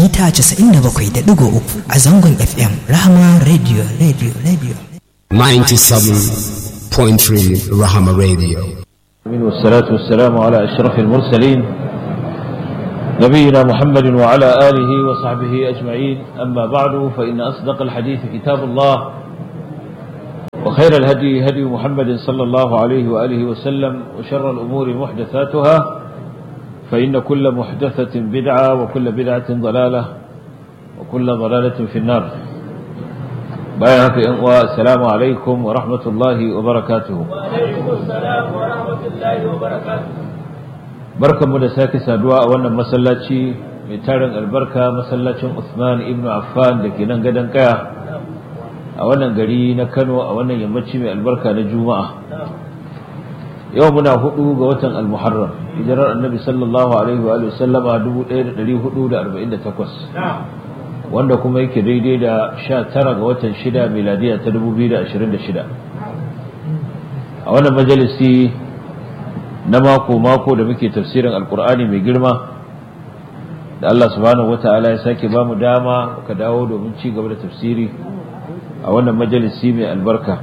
mita 97.3 a zangon FM Rahama Radio Radio Radio. 97.3 Rahama Radio. والصلاة والسلام على أشرف المرسلين نبينا محمد وعلى آله وصحبه أجمعين أما بعد فإن أصدق الحديث كتاب الله وخير الهدي هدي محمد صلى الله عليه وآله وسلم وشر الأمور محدثاتها فإن كل محدثة بدعة وكل بدعة ضلالة وكل ضلالة في النار بايعك السلام عليكم ورحمة الله وبركاته وعليكم السلام ورحمة الله وبركاته بركة مدساك سادواء وانا مسلاتي ميتارن البركة مسلاتي عثمان ابن عفان لكي ننقدن كيا وانا قرينا كانوا وانا يمتشي من البركة نجومة يومنا هدو قوة المحرم hijirar annabi sallallahu alaihi wa sallama 1448 wanda kuma yake daidai da 19 ga watan 6 miladiya ta 2026 a wannan majalisi na mako mako da muke tafsirin alkur'ani mai girma da Allah subhanahu wata'ala ya sake ba mu dama ka dawo domin ci gaba da tafsiri a wannan majalisi mai albarka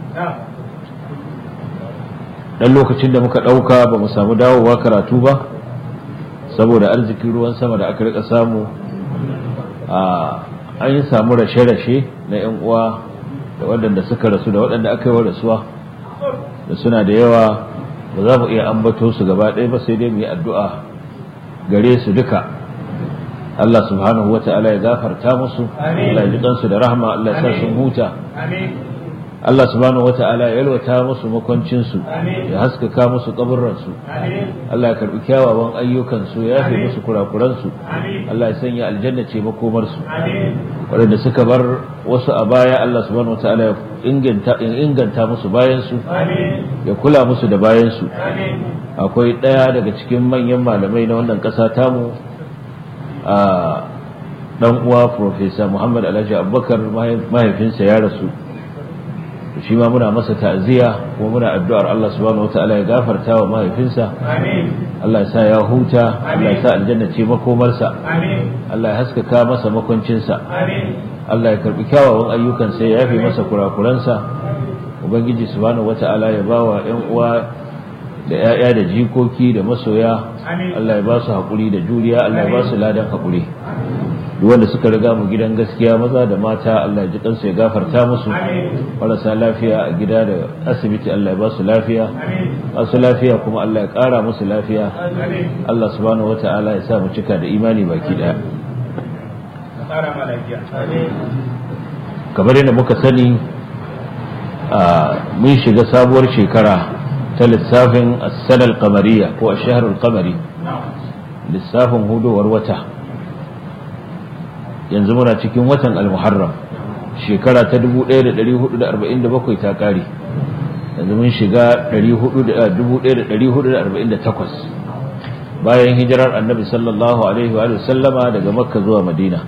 dan lokacin da muka ɗauka ba mu samu dawowa karatu ba saboda arzikin ruwan sama da aka rika samu a an yi samu rashe-rashe na 'yan uwa da waɗanda suka rasu da waɗanda aka yi wa rasuwa da suna da yawa ba za mu iya ambato su gaba ɗaya ba sai dai mu yi addu'a gare su duka Allah subhanahu wa ta'ala ya gafarta musu Allah ya ji kansu da rahama Allah ya sa sun huta Allah subhanahu wata'ala ya yalwata musu makwancinsu ya haskaka musu kaburransu Allah ya karbi kyawawan ayyukansu ya yafe musu kurakuransu Allah ya sanya aljanna ce makomarsu waɗanda suka bar wasu a baya Allah subhanahu wata'ala ya inganta inganta musu bayansu ya kula musu da bayansu akwai ɗaya daga cikin manyan malamai na wannan ƙasa tamu a dan uwa Profesa Muhammad Alhaji Abubakar mahaifinsa ya rasu shi ma muna masa ta'ziya kuma muna addu'ar Allah subhanahu wataala ya gafarta wa mahaifinsa Allah ya sa ya huta Allah ya sa aljanna ce makomarsa Allah ya haskaka masa makwancinsa Allah ya karbi kyawawan ayyukansa ya yafe masa kurakuransa ubangiji subhanahu wataala ya bawa ƴan uwa da ƴaƴa da jikoki da masoya Allah ya ba su haƙuri da juriya Allah ya ba su ladan haƙuri duk wanda suka riga mu gidan gaskiya maza da mata Allah ya ji kansu ya gafarta musu marasa lafiya a gida da asibiti Allah ya ba su lafiya masu lafiya kuma Allah ya ƙara musu lafiya Allah subhanahu wata'ala ya sa mu cika da imani baki daya kamar yadda muka sani mun shiga sabuwar shekara ta lissafin as-sanal qamariyya ko ash-shahrul qamari lissafin hudowar wata yanzu muna cikin watan al-muharram shekara ta 1447 ta kare yanzu mun shiga 1448 bayan hijirar annabi sallallahu alaihi wa sallama daga makka zuwa madina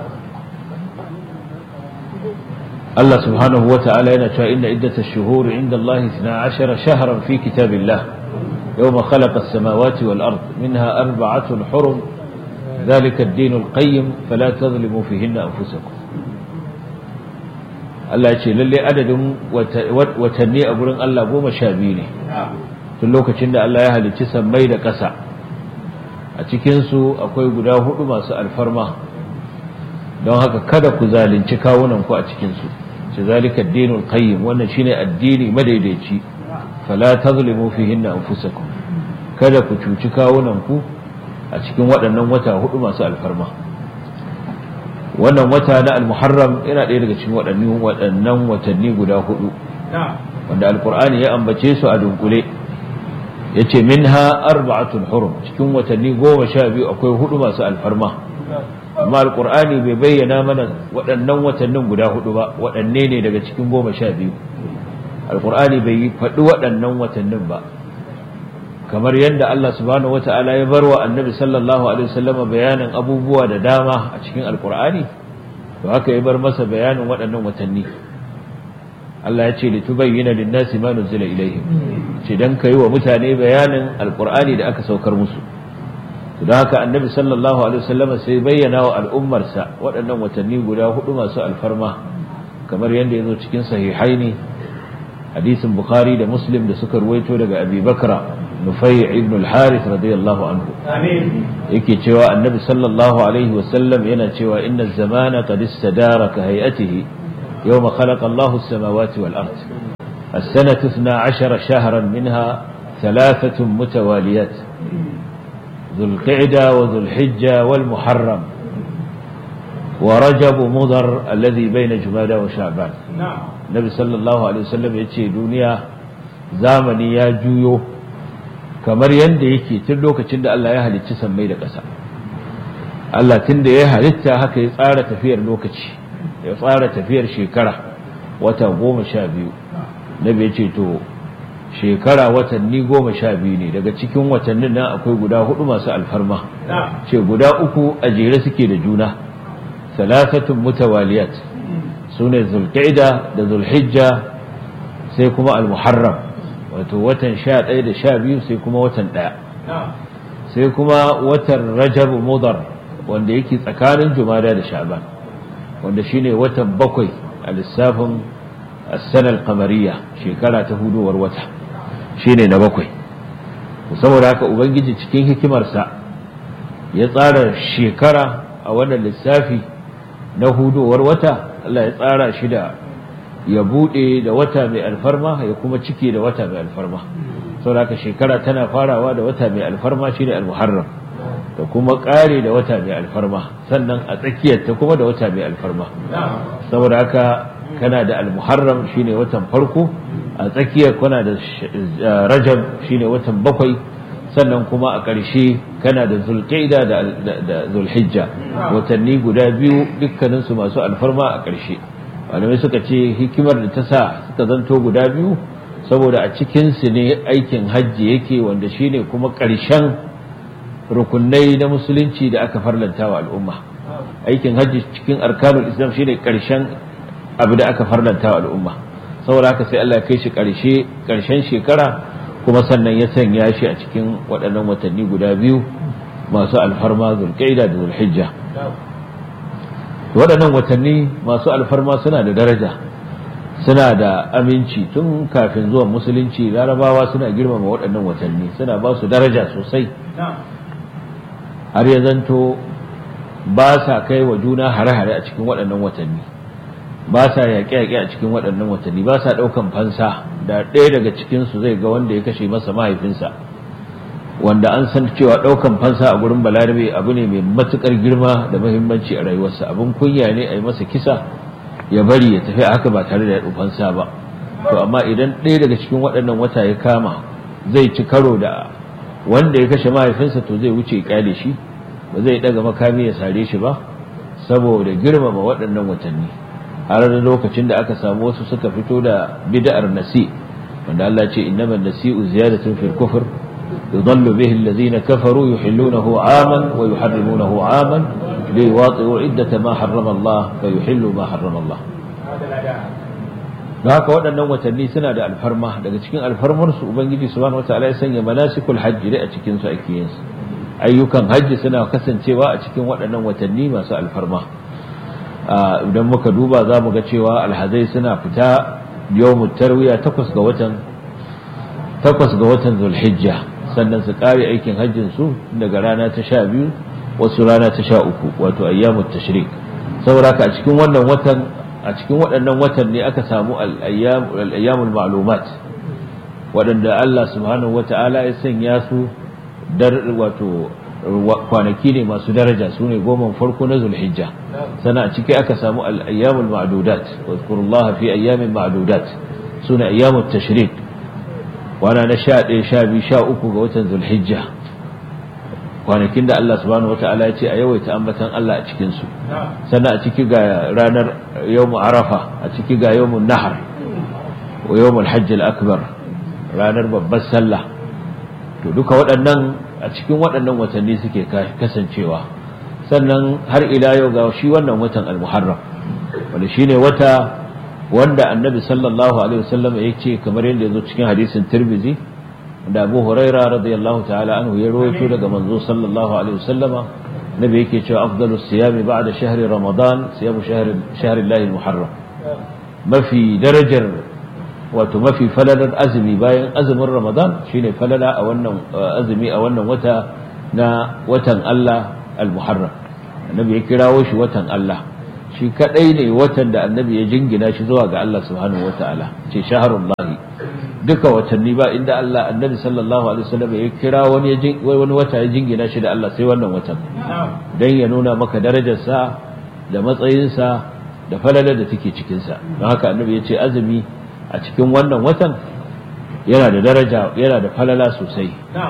Allah subhanahu wa ta'ala yana cewa inda iddata shuhuri inda Allah 12 shahran fi kitabillah يوم خلق السماوات والأرض منها أربعة حرم ذلك الدين القيم فلا تظلموا فيهن أنفسكم Allah ya ce lalle adadin watanni a gurin Allah goma sha biyu ne tun lokacin da Allah ya halicci sammai da ƙasa a cikinsu akwai guda hudu masu alfarma don haka kada ku zalunci kawunanku a cikinsu ce zalika dinul qayyim wannan shine addini madaidaici fala tazlimu fihinna anfusakum kada ku cuci kawunanku a cikin waɗannan wata hudu masu alfarma wannan wata na al-muharram yana ɗaya daga cikin waɗannan waɗannan watanni guda hudu wanda alqur'ani ya ambace su a dunkule yace minha arba'atun hurum cikin watanni goma sha biyu akwai hudu masu alfarma amma alqur'ani bai bayyana mana waɗannan watannin guda hudu ba waɗanne ne daga cikin goma sha biyu alqur'ani bai faɗi waɗannan watannin ba kamar yadda Allah subhanahu wata'ala ya bar wa annabi sallallahu alaihi wasallam bayanin abubuwa da dama a cikin alkur'ani to haka ya bar masa bayanin waɗannan watanni Allah ya ce litubayyana lin-nasi ma nuzila ilayhim ce dan kai wa mutane bayanin alkur'ani da aka saukar musu don haka annabi sallallahu alaihi wasallam sai bayyana wa al'ummarsa waɗannan watanni guda hudu masu alfarma kamar yadda ya zo cikin sahihaini hadisin bukhari da muslim da suka ruwaito daga abi bakra nufai ibn al-harith radiyallahu anhu yake cewa annabi sallallahu alaihi wasallam yana cewa inna zamana qad istadara ka hay'atihi yawma khalaqa Allahu as-samawati wal ard السنة اثنا عشر شهرا منها ثلاثة متواليات ذو القعدة وذو الحجة والمحرم ورجب مضر الذي بين جمادى وشعبان النبي صلى الله عليه وسلم يتشي دنيا زامني يا جويو kamar yadda yake tun lokacin da Allah ya halicci sammai da ƙasa Allah tun da ya halitta haka ya tsara tafiyar lokaci ya tsara tafiyar shekara wata goma sha biyu nabi ya ce to shekara watanni goma sha biyu ne daga cikin watannin nan akwai guda hudu masu alfarma ce guda uku a jere suke da juna salasatun mutawaliyat su ne zulqa'ida da zulhijja sai kuma almuharram wato watan sha ɗaya da sha biyu sai kuma watan ɗaya sai kuma watan rajab mudar wanda yake tsakanin jumada da sha'ban wanda shine watan bakwai a lissafin السنة القمرية شكرا تهدو وروتا شيني نبكوي saboda haka ubangiji cikin hikimarsa ya tsara shekara a wannan lissafi na hudowar wata Allah ya tsara shi da ya bude da wata mai alfarma ya kuma cike da wata mai alfarma saboda haka shekara tana farawa da wata mai alfarma shine al-muharram da kuma kare da wata mai alfarma sannan a tsakiyar ta kuma da wata mai alfarma saboda haka kana da almuharram shine watan farko a tsakiyar kana da rajab shine watan bakwai sannan kuma a ƙarshe kana da zulqaida da zulhijja watanni guda biyu dukkaninsu masu alfarma a ƙarshe malamai suka ce hikimar da ta sa suka zanto guda biyu saboda a cikinsu ne aikin hajji yake wanda shine kuma ƙarshen rukunai na musulunci da aka farlanta wa al'umma aikin hajji cikin arkanul islam shine ƙarshen abu da aka farlanta wa al'umma saboda haka sai Allah ya kai shi ƙarshe ƙarshen shekara kuma sannan ya sanya shi a cikin waɗannan watanni guda biyu masu alfarma zulqaida da zulhijja waɗannan watanni masu alfarma suna da daraja suna da aminci tun kafin zuwan musulunci larabawa suna girmama waɗannan watanni suna ba su daraja sosai har ya zanto ba sa kai wa juna hare-hare a cikin waɗannan watanni ba sa yaƙe-yaƙe a cikin waɗannan watanni ba sa ɗaukan fansa da ɗaya daga cikinsu zai ga wanda ya kashe masa mahaifinsa wanda an san cewa ɗaukan fansa a gurin balarabe abu ne mai matuƙar girma da muhimmanci a rayuwarsa abin kunya ne a yi masa kisa ya bari ya tafi haka ba tare da ya fansa ba to amma idan ɗaya daga cikin waɗannan wata ya kama zai ci karo da wanda ya kashe mahaifinsa to zai wuce kyale shi ba zai ɗaga makami ya sare shi ba saboda girmama waɗannan watanni har da lokacin da aka samu wasu suka fito da bid'ar nasi wanda Allah ce innamal nasi'u ziyadatun fil kufr yudallu bihi alladhina kafaru yuhillunahu 'aman wa yuharrimunahu 'aman liwati'u 'iddata ma harrama Allah fa yuhillu ma harrama Allah da haka waɗannan watanni suna da alfarma daga cikin alfarmar su ubangiji subhanahu wataala ya sanya manasikul hajji da a cikin su ake yin su ayyukan hajji suna kasancewa a cikin waɗannan watanni masu alfarma idan muka duba za mu ga cewa alhazai suna fita yawmut tarwiya takwas ga watan takwas ga watan zulhijja sannan su kare aikin hajjin su daga rana ta sha biyu wasu rana ta sha uku wato ayyamut tashrik saboda haka a cikin wannan watan a cikin waɗannan watan ne aka samu al-ayyamul ma'lumat waɗanda Allah subhanahu wata'ala ya sanya su dar wato kwanaki ne masu daraja su ne goma farko na zulhijja sana a ciki aka samu al'ayyamul ma'adudat wadkurullaha fi ayyamin ma'adudat su ne ayyamul tashrik wana na sha ɗaya sha biyu sha uku ga watan zulhijja kwanakin da Allah subhanahu wa ta'ala ya ce a yawaita ambatan Allah a cikinsu sannan a ciki ga ranar yawmu arafa a ciki ga yawmun nahar wa yawmul hajj akbar ranar babbar sallah to duka waɗannan a cikin waɗannan watanni suke kasancewa sannan har ila yau ga shi wannan watan al-muharram wanda shine wata wanda annabi sallallahu alaihi wasallam ya ce kamar yadda yazo cikin hadisin tirmizi da Abu Huraira radiyallahu ta'ala anhu ya rawaito daga manzo sallallahu alaihi wasallama nabi yake cewa afdalus siyami ba'da shahri ramadan siyamu shahri shahri Allah muharram mafi darajar wato mafi falalar azumi bayan azumin ramadan shine falala a wannan azumi a wannan wata na watan Allah al-muharram annabi ya kirawo shi watan Allah shi kadai ne watan da annabi ya jingina shi zuwa ga Allah subhanahu wataala ce shaharullahi duka watanni ba inda Allah annabi sallallahu alaihi wasallam ya kira wani wani wata ya jingina shi da Allah sai wannan watan dan ya nuna maka darajar sa da matsayin sa da falalar da take cikin sa don haka annabi ya ce azumi a cikin wannan watan yana da daraja yana da falala sosai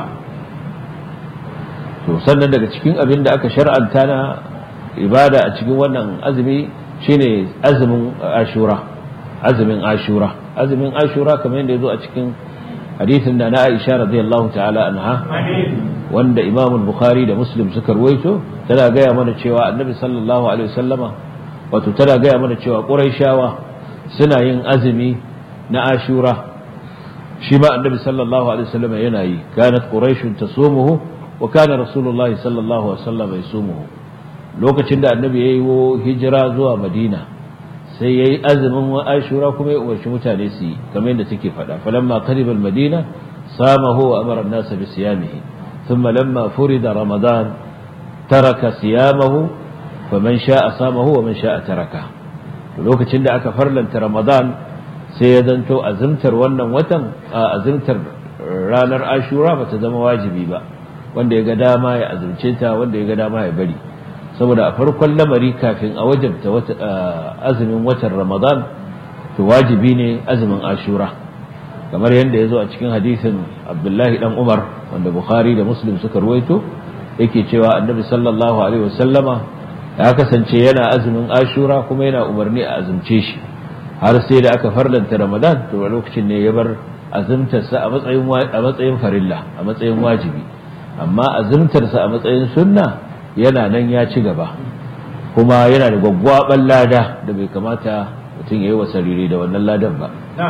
to sannan daga cikin abin da aka shar'anta na ibada a cikin wannan azumi shine azumin ashura azumin ashura azumin ashura kamar yadda yazo a cikin hadisin da na Aisha radiyallahu ta'ala anha wanda Imam Bukhari da Muslim suka ruwaito tana gaya mana cewa Annabi sallallahu alaihi wasallama wato tana gaya mana cewa Qurayshawa suna yin azumi na ashura shi ma Annabi sallallahu alaihi wasallama yana yi kanat quraishun tasumuhu wa kana rasulullahi sallallahu alaihi wasallam yasumuhu lokacin da annabi yayi wo hijira zuwa madina sai yayi azumin ashura kuma ya umarci mutane su yi kamar yadda take faɗa falamma qariba al-madina samahu wa amara an-nas bi siyamihi thumma lamma furida ramadan taraka siyamahu faman sha'a samahu wa man sha'a taraka lokacin da aka farlanta ramadan sai ya zanto azumtar wannan watan azumtar ranar ashura bata zama wajibi ba wanda ya ga dama ya azumce ta wanda ya ga dama ya bari saboda a farkon lamari kafin a wajabta azumin watan ramadan to wajibi ne azumin ashura kamar yadda ya zo a cikin hadisin abdullahi dan umar wanda bukhari da muslim suka ruwaito yake cewa annabi sallallahu alaihi wasallama ya kasance yana azumin ashura kuma yana umarni a azumce shi har sai da aka farlanta ramadan to a lokacin ne ya bar azumtarsa a matsayin farilla a matsayin wajibi amma azumtarsa a matsayin sunna yana nan ya ci gaba kuma yana da gwaggwaban lada da bai kamata mutum ya yi wa sarire da wannan ladan ba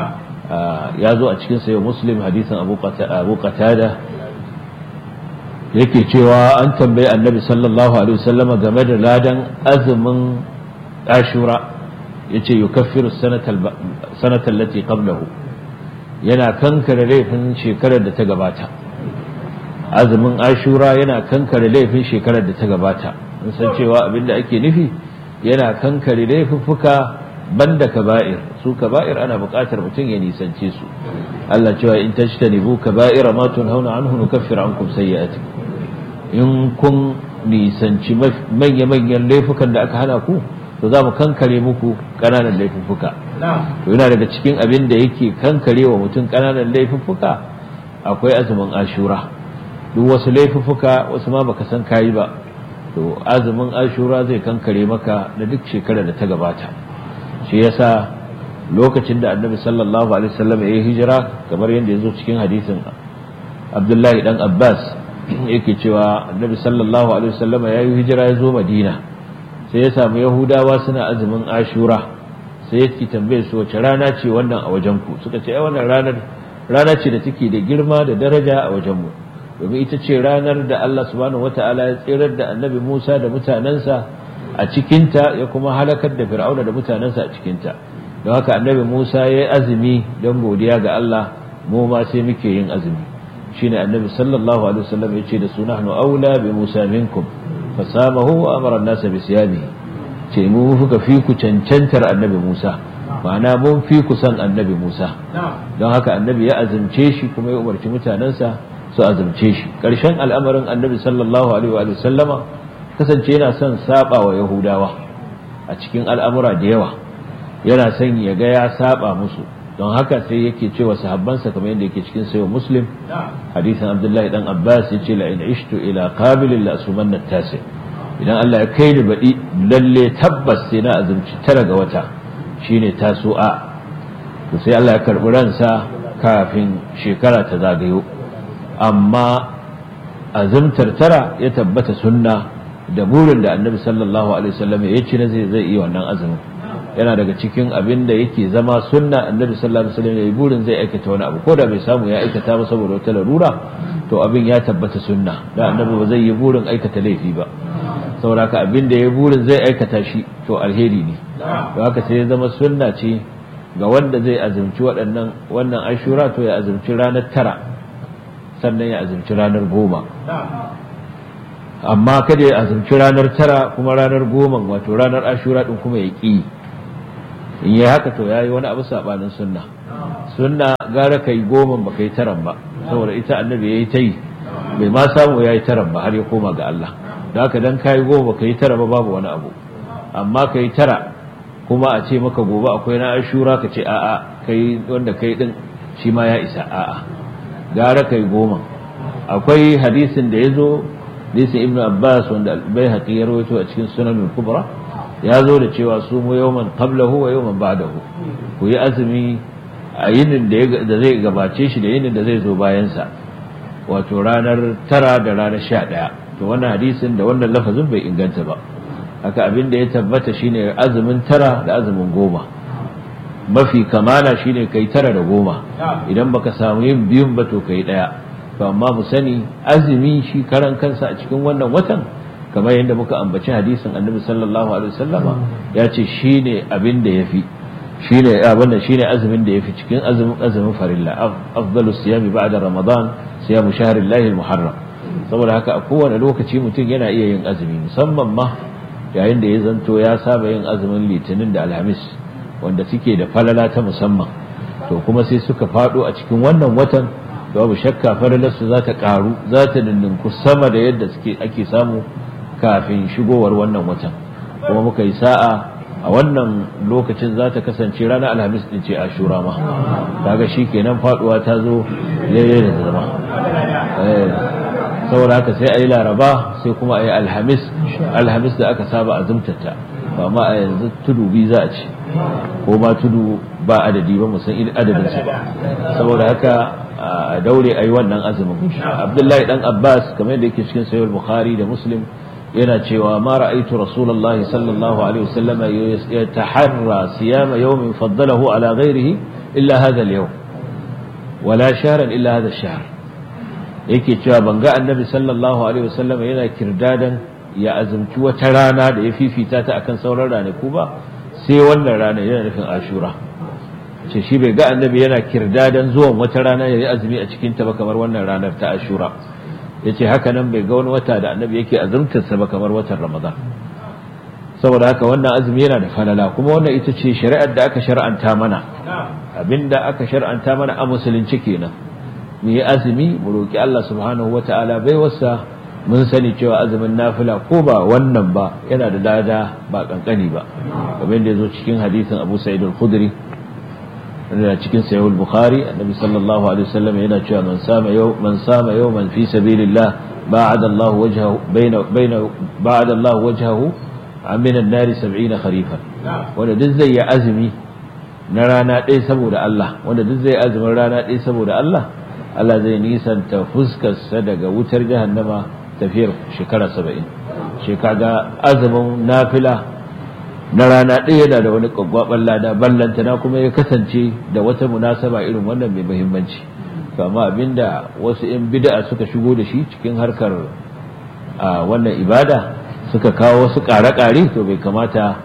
ya zo a cikin sayo muslim hadisin abu qatada yake cewa an tambayi annabi sallallahu alaihi wasallama game da ladan azumin ashura yace yukaffiru sanata allati qablahu yana kankare laifin shekarar da ta gabata azumin ashura yana kankare laifin shekarar da ta gabata mun san cewa abinda ake nufi yana kankare laifuffuka banda kaba'ir su kaba'ir ana buƙatar mutum ya nisance su Allah cewa in tajtanibu kaba'ira ma tunhauna anhu nukaffir ankum sayyi'atikum in kun nisanci manya-manyan laifukan da aka hana ku to za mu kankare muku ƙananan laifuffuka to yana daga cikin abin da yake kankare wa mutum ƙananan laifuffuka akwai azumin ashura duk wasu laifuffuka wasu ma baka san kayi ba to azumin ashura zai kankare maka da duk shekarar da ta gabata shi yasa lokacin da annabi sallallahu alaihi wasallam ya yi hijira kamar yadda ya zo cikin hadisin abdullahi dan abbas yake cewa annabi sallallahu alaihi wasallam ya yi hijira ya zo madina sai ya samu yahudawa suna azumin ashura sai ya tambaye su wace rana ce wannan a wajen ku suka ce ai wannan ranar rana ce da take da girma da daraja a wajen mu domin ita ce ranar da Allah subhanahu wataala ya tsirar da annabi Musa da mutanensa a cikinta ya kuma halakar da fir'auna da mutanensa a cikinta don haka annabi Musa ya yi azumi don godiya ga Allah mu ma sai muke yin azumi shine annabi sallallahu alaihi wasallam ya ce da su nahnu aula bi Musa minkum fasamahu wa amara an-nas bi siyamihi ce mu fuka fi ku cancantar annabi Musa ma'ana mun fi ku san annabi Musa don haka annabi ya azumce shi kuma ya umarci mutanensa su azumce shi ƙarshen al'amarin annabi sallallahu alaihi wa sallama kasance yana son saba wa yahudawa a cikin al'amura da yawa yana son ya ga ya saba musu don haka sai yake cewa sahabbansa kamar yadda yake cikin sayo muslim hadisin abdullahi dan abbas ya ce la in ishtu ila qabilin la asumanna tasi idan Allah ya kai ni baɗi lalle tabbas sai na azumci tara ga wata shine tasu'a to sai Allah ya karɓi ransa kafin shekara ta zagayo amma azumtar tara ya tabbata sunna da burin da annabi sallallahu alaihi wasallam ya ci na zai zai yi wannan azumin yana daga cikin abin da yake zama sunna annabi sallallahu alaihi wasallam yayi burin zai aikata wani abu ko da bai samu ya aikata ba saboda wata larura to abin ya tabbata sunna da annabi ba zai yi burin aikata laifi ba saboda haka abin da ya burin zai aikata shi to alheri ne to haka sai ya zama sunna ce ga wanda zai azumci waɗannan wannan ashura to ya azumci ranar tara sannan ya azumci ranar goma amma kada ya azumci ranar tara kuma ranar goma wato ranar ashura din kuma ya ƙi in yi haka to ya yi wani abu saɓanin sunna sunna gara kai goma ba kai taran ba saboda ita annabi ya yi ta yi bai ma samu ya yi taran ba har ya koma ga Allah da haka dan kai goma ka yi tara ba babu wani abu amma ka yi tara kuma a ce maka gobe akwai na ashura ka ce a'a kai wanda kai din shi ma ya isa a'a gara kai goma akwai hadisin da ya zo hadisin ibnu abbas wanda bai haƙi ya rawaito a cikin sunan kubra ya zo da cewa su mu yawman qablahu wa yawman ba'dahu ku yi azumi a yinin da zai gabace shi da yinin da zai zo bayan sa wato ranar tara da ranar sha ɗaya to wannan hadisin da wannan lafazin bai inganta ba haka abin da ya tabbata shine azumin tara da azumin goma mafi kamala shine kai tara da goma idan baka samu yin biyun ba to kai daya to amma mu sani azumi shi karan kansa a cikin wannan watan kamar yadda muka ambaci hadisin annabi sallallahu alaihi wasallama ya ce shine abin da yafi shine abin da shine azumin da yafi cikin azumin azumin farilla afdalu siyami ba'da ramadan siyamu shahrillahi almuharram saboda haka a kowane lokaci mutum yana iya yin azumi musamman ma yayin da ya zanto ya saba yin azumin litinin da alhamis wanda suke da falala ta musamman to kuma sai suka fado a cikin wannan watan da babu shakka falalarsu za ta karu za ta dindinku sama da yadda suke ake samu kafin shigowar wannan watan kuma muka yi sa'a a wannan lokacin za ta kasance ranar alhamis din ce ashura ma kaga shi kenan faduwa ta zo yayin da zama saboda haka sai a yi laraba sai kuma a yi alhamis alhamis da aka saba a zumtata ba ma a yanzu tudu bi za a ci ko ma tudu ba adadi ba musan adadinsa ba saboda haka a daure a yi wannan azumin abdullahi dan abbas kamar yadda yake cikin sayar bukhari da muslim yana cewa ma ra'aitu rasulullahi sallallahu alaihi wasallam yataharra siyama yawmin faddalahu ala ghairihi illa hadha al-yawm wala shahran illa hadha ash-shahr yake cewa ban ga annabi sallallahu alaihi wasallam yana kirdadan ya azumci wata rana da ya fifita ta akan sauran ranaku ba sai wannan rana yana nufin ashura ce shi bai ga annabi yana kirdadan zuwan wata rana ya yi azumi a cikin ta ba kamar wannan ranar ta ashura ya ce haka nan bai ga wani wata da annabi yake azumtarsa ba kamar watan ramadan saboda haka wannan azumi yana da falala kuma wannan ita ce shari'ar da aka shar'anta mana abinda aka shar'anta mana a musulunci kenan mu yi azumi mu roki Allah subhanahu wata'ala bai wasa mun sani cewa azumin nafila ko ba wannan ba yana da lada ba kankani ba kamar da yazo cikin hadisin Abu Sa'id al-Khudri yana cikin sahih al-Bukhari annabi sallallahu alaihi wasallam yana cewa man sama yau man sama yawman fi sabilillah ba'ada Allah wajhahu baina baina ba'ada Allah wajhahu min an-nar 70 kharifan wanda duk zai yi azumi na rana ɗaya saboda Allah wanda duk zai azumin rana ɗaya saboda Allah Allah zai nisanta fuskarsa daga wutar jahannama tafiyar shekara saba'in shekaga azumin nafila na rana ɗaya yana da wani ƙwaƙwaɓar lada ballantana kuma ya kasance da wata munasaba irin wannan mai muhimmanci amma abinda wasu 'yan bid'a suka shigo da shi cikin harkar wannan ibada suka kawo wasu ƙare-ƙare to bai kamata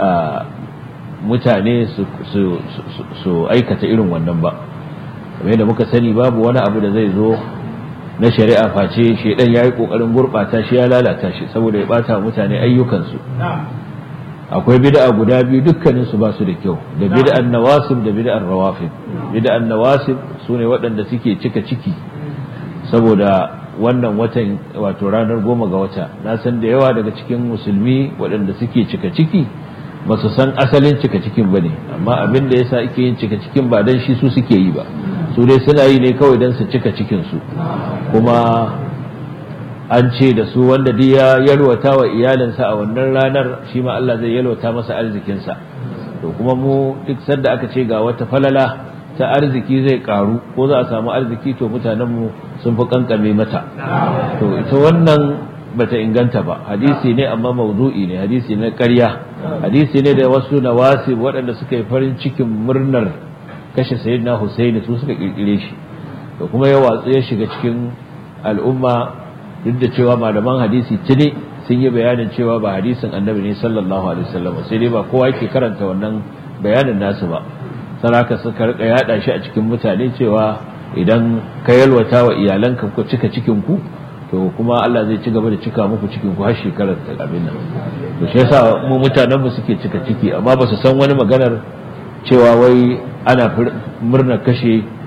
mutane su aikata irin wannan ba kamar yadda muka sani babu wani abu da zai zo na shari'a face shedan yayi kokarin gurbata shi ya lalata shi saboda ya bata mutane ayyukansu akwai bid'a guda biyu dukkanin su ba su da kyau da bid'an nawasib da bid'an rawafid bid'an nawasib sune waɗanda suke cika ciki saboda wannan watan wato ranar goma ga wata na san da yawa daga cikin musulmi waɗanda suke cika ciki ba su san asalin cika cikin ba ne amma abin da yasa ake yin cika cikin ba dan shi su suke yi ba su dai suna yi ne kawai don su cika cikinsu kuma an ce da su wanda duk ya yalwata wa iyalinsa a wannan ranar shi ma Allah zai yalwata masa arzikinsa to kuma mu duk sanda aka ce ga wata falala ta arziki zai karu ko za a samu arziki to mutanenmu sun fi kankame mata to ita wannan bata inganta ba hadisi ne amma mawdu'i ne hadisi ne ƙarya hadisi ne da wasu nawasi waɗanda suka yi farin cikin murnar kashe sayyidina Husaini su suka kirkire shi da kuma ya watsu ya shiga cikin al'umma duk da cewa malaman hadisi tuni sun yi bayanin cewa ba hadisin annabi ne sallallahu alaihi wasallam sai dai ba kowa yake karanta wannan bayanin nasu ba saraka suka rika yada shi a cikin mutane cewa idan ka yalwata wa iyalanka ku cika cikin ku to kuma Allah zai ci gaba da cika muku cikin ku har shekarar ta abin nan to shi yasa mu mutanen mu suke cika ciki amma ba su san wani maganar cewa wai ana murnar kashe